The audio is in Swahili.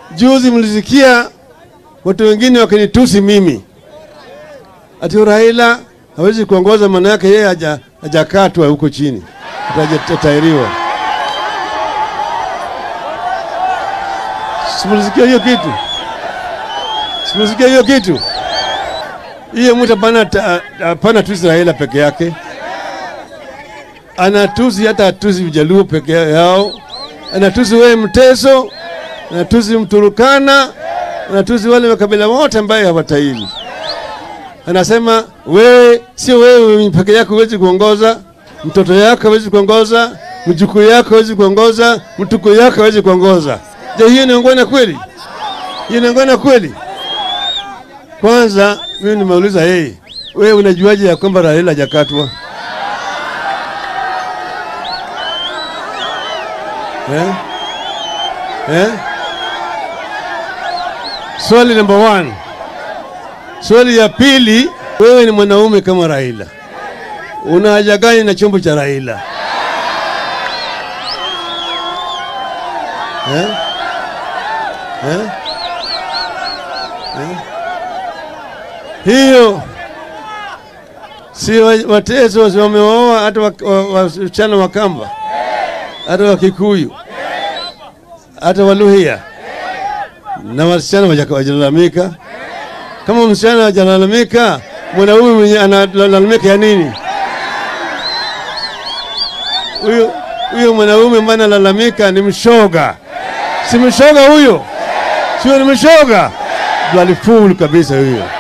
Juzi mlisikia watu wengine wakinitusi mimi ati Raila hawezi kuongoza, maana yake yeye haja- hajakatwa huko chini, atajatairiwa. Simulisikia hiyo kitu? Simulisikia hiyo kitu? Hiyo mtu hapana ta- hapana tusi Raila peke yake, anatusi hata atusi Vijaluo peke yao, anatusi wewe Mteso, anatusi Mturukana, anatusi wale makabila wote ambaye hawataili. Anasema wewe, sio wewe peke yako huwezi kuongoza, mtoto yako hawezi kuongoza, mjukuu yako hawezi kuongoza, mtuko yako hawezi kuongoza. Je, hiyo ni ungwana kweli? Hiyo ni ungwana kweli? Kwanza mimi nimeuliza yeye, wewe unajuaje ya kwamba Raila hajakatwa? Eh? Eh? Swali number one. Swali ya pili, wewe ni mwanaume kama Raila, una haja gani na chombo cha Raila eh? Eh? Eh? Hiyo si wa- Wateso si wameoa hata wa- wa- wasichana wa Kamba, hata wa Kikuyu, hata Waluhya na wasichana waja- wajalalamika. Kama msichana hajalalamika, mwanaume mwenye analalamika ya nini? Huyo huyo mwanaume ambaye analalamika ni mshoga, si mshoga huyo? Sio ni mshoga? Bloody fool kabisa huyo.